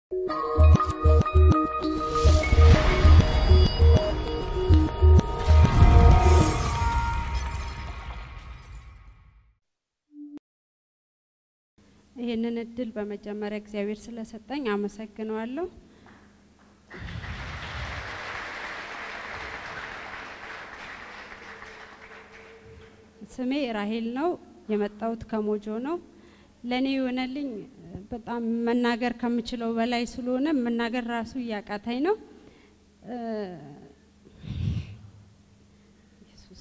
ይህንን እድል በመጀመሪያ እግዚአብሔር ስለሰጠኝ አመሰግነዋለሁ። ስሜ ራሄል ነው። የመጣሁት ከሞጆ ነው። ለእኔ የሆነልኝ በጣም መናገር ከምችለው በላይ ስለሆነ መናገር ራሱ እያቃታኝ ነው። ኢየሱስ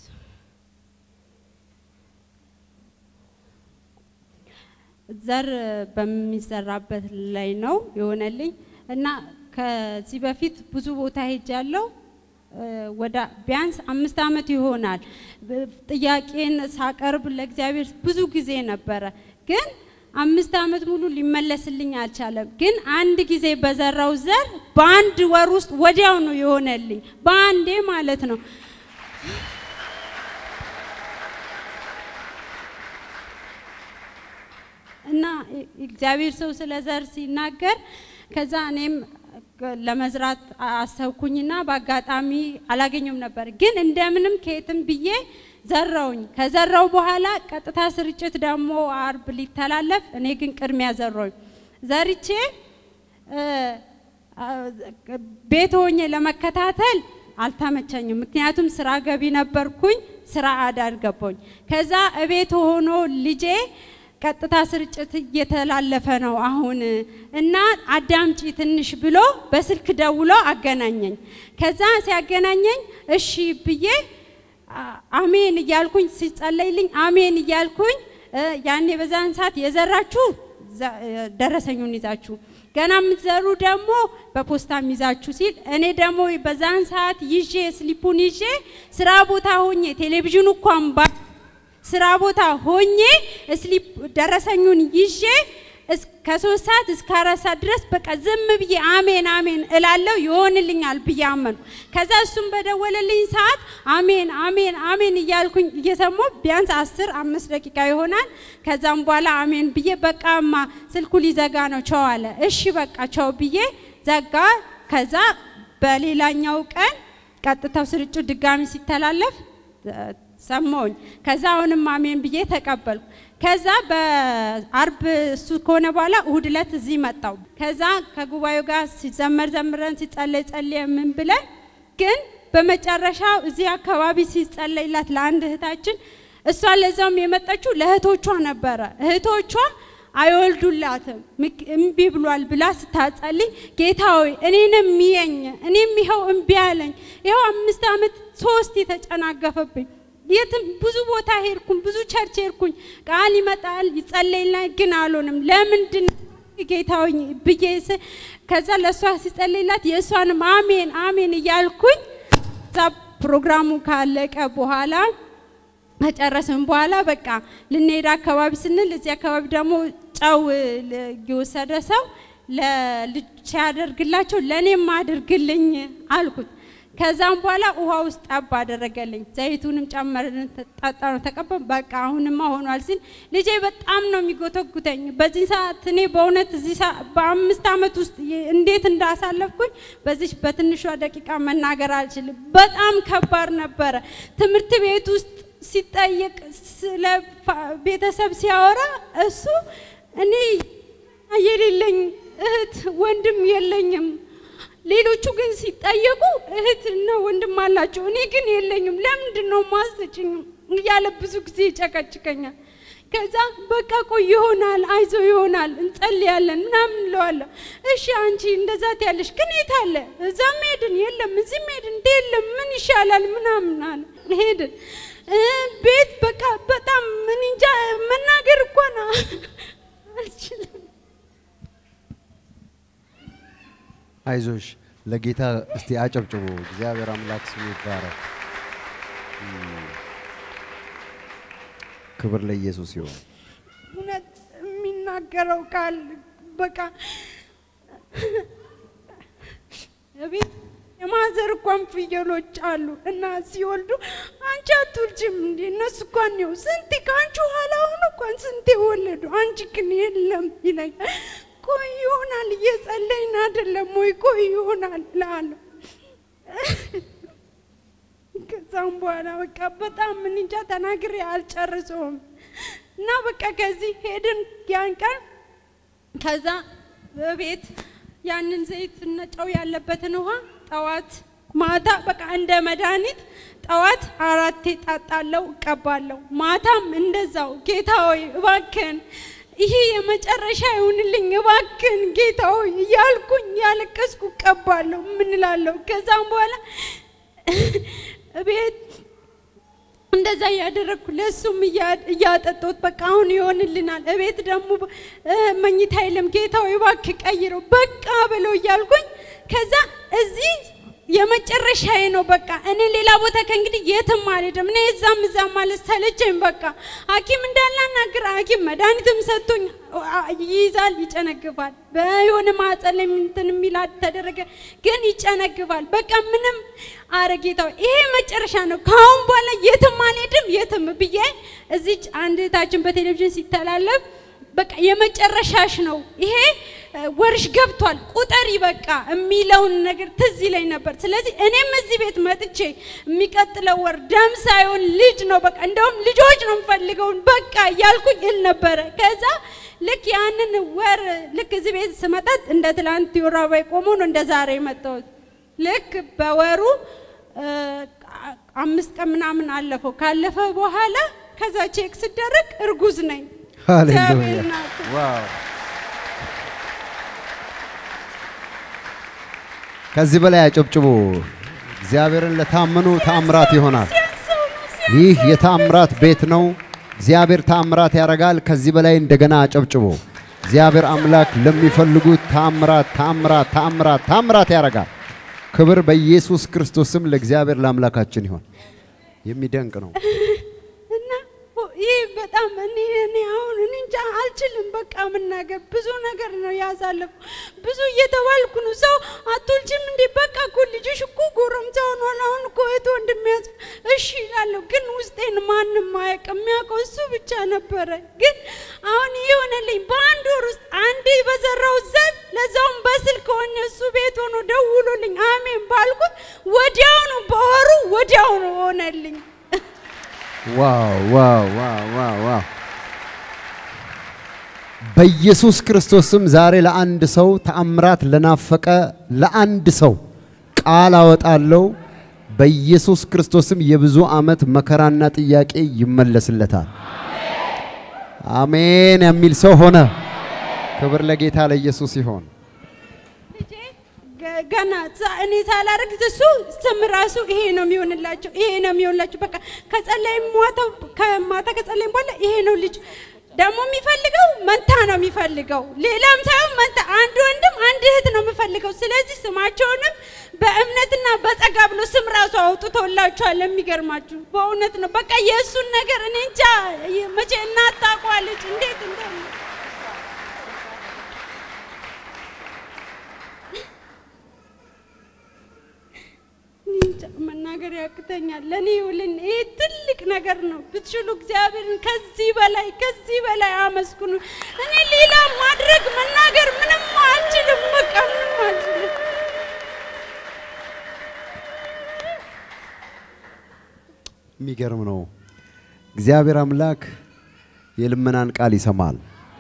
ዘር በሚዘራበት ላይ ነው የሆነልኝ እና ከዚህ በፊት ብዙ ቦታ ሄጃለሁ። ወደ ቢያንስ አምስት ዓመት ይሆናል ጥያቄን ሳቀርብ ለእግዚአብሔር ብዙ ጊዜ ነበረ፣ ግን አምስት ዓመት ሙሉ ሊመለስልኝ አልቻለም። ግን አንድ ጊዜ በዘራው ዘር በአንድ ወር ውስጥ ወዲያው ነው የሆነልኝ፣ በአንዴ ማለት ነው። እና እግዚአብሔር ሰው ስለ ዘር ሲናገር ከዛ እኔም ለመዝራት አሰብኩኝና በአጋጣሚ አላገኘም ነበር። ግን እንደምንም ከየትም ብዬ ዘራውኝ። ከዘራው በኋላ ቀጥታ ስርጭት ደግሞ አርብ ሊተላለፍ፣ እኔ ግን ቅድሚያ ዘራውኝ። ዘርቼ ቤት ሆኜ ለመከታተል አልተመቸኝም። ምክንያቱም ስራ ገቢ ነበርኩኝ፣ ስራ አዳር ገባኝ። ከዛ እቤት ሆኖ ልጄ ቀጥታ ስርጭት እየተላለፈ ነው አሁን እና አዳምጪ ትንሽ ብሎ በስልክ ደውሎ አገናኘኝ። ከዛ ሲያገናኘኝ እሺ ብዬ አሜን እያልኩኝ ሲጸለይልኝ አሜን እያልኩኝ ያኔ በዛን ሰዓት የዘራችሁ ደረሰኙን ይዛችሁ ገና የምትዘሩ ደግሞ በፖስታም ይዛችሁ ሲል እኔ ደግሞ በዛን ሰዓት ይዤ ስሊፑን ይዤ ስራ ቦታ ሆኜ ቴሌቪዥኑ እንኳን ባ ስራ ቦታ ሆኜ ስሊፕ ደረሰኙን ይዤ ከሶስት ሰዓት እስከ አራት ሰዓት ድረስ በቃ ዝም ብዬ አሜን አሜን እላለሁ ይሆንልኛል ብዬ አመንኩ። ከዛ እሱም በደወለልኝ ሰዓት አሜን አሜን አሜን እያልኩኝ እየሰማሁ ቢያንስ አስር አምስት ደቂቃ ይሆናል። ከዛም በኋላ አሜን ብዬ በቃማ ስልኩ ሊዘጋ ነው ቸው አለ። እሺ በቃ ቸው ብዬ ዘጋ። ከዛ በሌላኛው ቀን ቀጥታው ስርጭት ድጋሚ ሲተላለፍ ሰማሁኝ። ከዛ አሁንም አሜን ብዬ ተቀበልኩ። ከዛ በአርብ እሱ ከሆነ በኋላ እሁድ ዕለት እዚህ መጣው። ከዛ ከጉባኤው ጋር ሲዘመር ዘምረን ሲጸለይ ጸልየ ምን ብለን ግን በመጨረሻ እዚህ አካባቢ ሲጸለይላት ለአንድ እህታችን እሷ ለዛውም የመጣችው ለእህቶቿ ነበረ። እህቶቿ አይወልዱላትም እምቢ ብሏል ብላ ስታጸልይ ጌታ ሆይ እኔንም ሚየኝ እኔም ይኸው እምቢ አለኝ። ይኸው አምስት ዓመት ሶስት የተጨናገፈብኝ የትም ብዙ ቦታ ሄድኩኝ፣ ብዙ ቸርች ሄድኩኝ። ቃል ይመጣል ይጸለይልናል፣ ግን አልሆንም። ለምንድን ጌታ ሆይ ብዬ ከዛ ለእሷ ሲጸለይላት የእሷንም አሜን አሜን እያልኩኝ እዛ ፕሮግራሙ ካለቀ በኋላ ከጨረስን በኋላ በቃ ልንሄድ አካባቢ ስንል እዚህ አካባቢ ደግሞ ጨው የወሰደ ሰው ለልጅ ሲያደርግላቸው ለእኔም አድርግልኝ አልኩት። ከዛም በኋላ ውሃ ውስጥ ጠብ አደረገልኝ። ዘይቱንም ጨመርን፣ ጠጣ ነው ተቀበል። በቃ አሁንማ ሆኗል ሲል ልጄ በጣም ነው የሚጎተጉተኝ። በዚህ ሰዓት እኔ በእውነት እዚህ በአምስት ዓመት ውስጥ እንዴት እንዳሳለፍኩኝ በዚህ በትንሿ ደቂቃ መናገር አልችልም። በጣም ከባድ ነበረ። ትምህርት ቤት ውስጥ ሲጠየቅ ስለ ቤተሰብ ሲያወራ እሱ እኔ የሌለኝ እህት ወንድም የለኝም ሌሎቹ ግን ሲጠየቁ እህትና ወንድም አላቸው፣ እኔ ግን የለኝም። ለምንድን ነው ማሰጭኝ እያለ ብዙ ጊዜ ይጨቀጭቀኛል። ከዛ በቃ ቆይ ይሆናል፣ አይዞ ይሆናል፣ እንጸልያለን ምናምን እለዋለሁ። እሺ አንቺ እንደዛ ትያለሽ፣ ግን የት አለ? እዛም ሄድን፣ የለም፣ እዚህም ሄድን፣ እንደ የለም፣ ምን ይሻላል ምናምን አለ። ሄድን ቤት በቃ በጣም ምን እንጃ መናገር እኮ ነው አልችልም። አይዞሽ ለጌታ እስቲ አጨብጭቡ። እግዚአብሔር አምላክ ስሙ ይባረክ። ክብር ለኢየሱስ ይሁን። እውነት የሚናገረው ቃል በቃ ቤት የማዘር እንኳን ፍየሎች አሉ እና ሲወልዱ አንቺ አትወልጂም እንዴ? እነሱ እንኳን ነው ስንቴ ከአንቺ ኋላ ሆኖ እንኳን ስንቴ ወለዱ፣ አንቺ ግን የለም ይለኛል። ቆይ ይሆናል እየጸለይን አይደለም ወይ? ቆይ ይሆናል እላለሁ። ከዛም በኋላ በቃ በጣም ምን እንጃ ተናግሬ አልጨርሰውም እና በቃ ከዚህ ሄድን ያን ቀን ከዛ በቤት ያንን ዘይት እና ጨው ያለበትን ውሃ ጠዋት ማታ በቃ እንደ መድኃኒት ጠዋት አራቴ ጣጣለው እቀባለሁ። ማታም እንደዛው ጌታ ሆይ እባክን ይሄ የመጨረሻ ይሁንልኝ እባክን ጌታ ሆይ እያልኩኝ ያለቀስኩ እቀባለሁ። ምን እላለሁ? ከዛም በኋላ ቤት እንደዛ እያደረግኩ ለእሱም እያጠጦት በቃ አሁን ይሆንልናል። እቤት ደግሞ መኝታ የለም ጌታ ሆይ እባክህ ቀይረው በቃ ብለው እያልኩኝ ከዛ እዚህ የመጨረሻዬ ነው። በቃ እኔ ሌላ ቦታ ከእንግዲህ የትም አልሄድም። እኔ እዛም እዛም ማለት ሰለቸኝ። በቃ ሐኪም እንዳላናግር ሐኪም መድኃኒትም ሰጥቶኝ ይይዛል፣ ይጨነግፋል። በየሆነ ማህፀን ላይ እንትን የሚል ተደረገ፣ ግን ይጨነግፋል። በቃ ምንም አረ ጌታ ይሄ መጨረሻ ነው፣ ከአሁን በኋላ የትም አልሄድም የትም ብዬ እዚች አንድ እህታችን በቴሌቪዥን ሲተላለፍ በቃ የመጨረሻሽ ነው ይሄ ወርሽ ገብቷል ቁጠሪ በቃ የሚለውን ነገር ትዝ ይለኝ ነበር። ስለዚህ እኔም እዚህ ቤት መጥቼ የሚቀጥለው ወር ደም ሳይሆን ልጅ ነው በቃ እንደውም ልጆች ነው የምፈልገውን በቃ እያልኩኝ እል ነበረ። ከዛ ልክ ያንን ወር ልክ እዚህ ቤት ስመጣት እንደ ትላንት የወር አበባዬ ቆሞ ነው እንደ ዛሬ የመጣሁት። ልክ በወሩ አምስት ቀን ምናምን አለፈው። ካለፈ በኋላ ከዛ ቼክ ስደረግ እርጉዝ ነኝ። ሃሌሉያ ዋው! ከዚህ በላይ አጨብጭቡ። እግዚአብሔርን ለታመኑ ታምራት ይሆናል። ይህ የታምራት ቤት ነው። እግዚአብሔር ታምራት ያደርጋል። ከዚህ በላይ እንደገና አጨብጭቡ። እግዚአብሔር አምላክ ለሚፈልጉት ታምራት ታምራት ታምራት ታምራት ያደርጋል። ክብር በኢየሱስ ክርስቶስም ለእግዚአብሔር ለአምላካችን ይሆን። የሚደንቅ ነው። እና ይህ በጣም እኔ እኔ አሁን እኔ እንጃ አልችልም። በቃ መናገር ብዙ ነገር ነው ያሳለፉ ብዙ እየተባልኩ ነው። ሰው አትወልጂም እንዴ? በቃ እኮ ልጅሽ እኮ ጎረምሳ ሆኗል። አሁን እኮ እህት ወንድም ያዝ እሺ ይላለሁ፣ ግን ውስጤን ማንም አያውቅም። የሚያውቀው እሱ ብቻ ነበረ። ግን አሁን ይህ ሆነልኝ በአንድ ወር ውስጥ አንዴ በዘራው ዘር ለዛውም በስልክ ሆነ እሱ ቤት ሆኖ ደውሎልኝ አሜን ባልኩት ወዲያውኑ በወሩ ወዲያውኑ ሆነልኝ። ዋው ዋው ዋው ዋው ዋው! በኢየሱስ ክርስቶስም ዛሬ ለአንድ ሰው ተአምራት ለናፈቀ ለአንድ ሰው ቃል አወጣለሁ። በኢየሱስ ክርስቶስም የብዙ ዓመት መከራና ጥያቄ ይመለስለታል። አሜን የሚል ሰው ሆነ። ክብር ለጌታ ለኢየሱስ ይሆን። ልጄ ገ- ገና ዛ- እኔ ሳላረግ እሱ ስም ራሱ ይሄ ነው የሚሆንላቸው፣ ይሄ ነው የሚሆንላቸው። በቃ ከጸለይም ማታ ከማታ ከጸለይም በኋላ ይሄ ነው ልጅ ደግሞ የሚፈልገው መንታ ነው የሚፈልገው፣ ሌላም ሳይሆን መንታ፣ አንድ ወንድም አንድ እህት ነው የምፈልገው። ስለዚህ ስማቸውንም በእምነትና በጸጋ ብሎ ስም ራሱ አውጥቶላቸዋል። የሚገርማችሁ በእውነት ነው። በቃ የእሱን ነገር እኔ እንጃ መቼ እናት ታውቀዋለች እንዴት እንደሆነ እንጃ መናገር ያቅተኛል። ለእኔ ይውልን ይሄ ትልቅ ነገር ነው። ብትችሉ እግዚአብሔርን ከዚህ በላይ ከዚህ በላይ አመስግኑ። እኔ ሌላ ማድረግ መናገር ምንም አልችልም። በቃ ምንም አልችልም። የሚገርም ነው። እግዚአብሔር አምላክ የልመናን ቃል ይሰማል።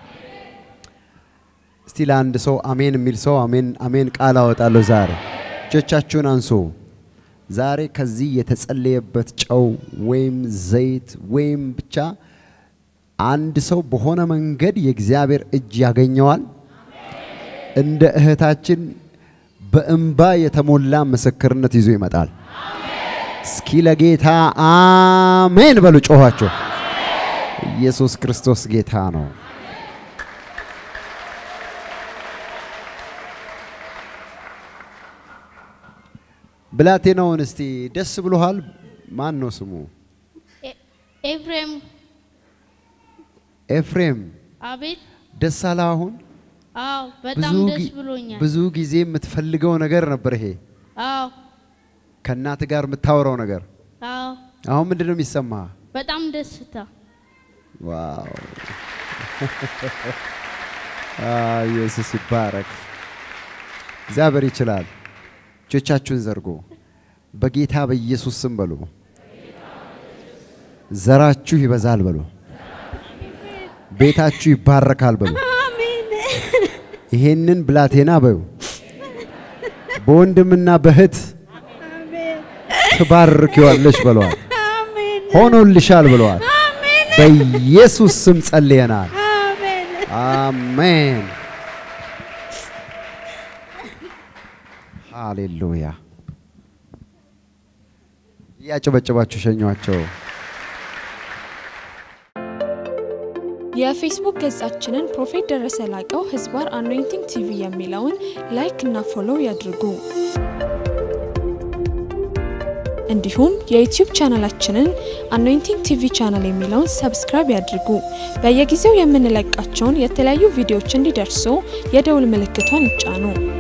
እስቲ ለአንድ ሰው አሜን የሚል ሰው አሜን አሜን ቃል አወጣለሁ። ዛሬ እጆቻችሁን አንሱ። ዛሬ ከዚህ የተጸለየበት ጨው ወይም ዘይት ወይም ብቻ አንድ ሰው በሆነ መንገድ የእግዚአብሔር እጅ ያገኘዋል። እንደ እህታችን በእንባ የተሞላ ምስክርነት ይዞ ይመጣል። እስኪ ለጌታ አሜን በሉ ጮኋቸው። ኢየሱስ ክርስቶስ ጌታ ነው። ብላቴናውን እስቲ ደስ ብሎሃል? ማን ነው ስሙ? ኤ- ኤፍሬም ኤፍሬም አቤት። ደስ አለ። አሁን አዎ በጣም ብዙ ደስ ጊ- ብሎኛል። ብዙ ጊዜ የምትፈልገው ነገር ነበር ይሄ አዎ ከእናት ጋር የምታወራው ነገር። አዎ አሁን ምንድን ነው የሚሰማ? በጣም ደስታ። ዋው አ፣ ኢየሱስ ይባረክ። እግዚአብሔር ይችላል። እጆቻችሁን ዘርጎ በጌታ በኢየሱስ ስም በሉ። ዘራችሁ ይበዛል በሉ። ቤታችሁ ይባረካል በሉ። አሜን ይሄንን ብላቴና በዩ በወንድምና በእህት አሜን ትባርኪዋለሽ ብለዋል። አሜን ሆኖልሻል ብለዋል። አሜን በኢየሱስ ስም ጸልየናል። አሜን አሜን። ሃሌሉያ። እያጨበጨባችሁ ሸኟቸው። የፌስቡክ ገጻችንን ፕሮፌት ደረሰ ላቀው ህዝባር አኖይንቲንግ ቲቪ የሚለውን ላይክ እና ፎሎው ያድርጉ። እንዲሁም የዩቲዩብ ቻናላችንን አኖይንቲንግ ቲቪ ቻናል የሚለውን ሰብስክራይብ ያድርጉ። በየጊዜው የምንለቃቸውን የተለያዩ ቪዲዮዎች እንዲደርሱ የደውል ምልክቷን ይጫኑ።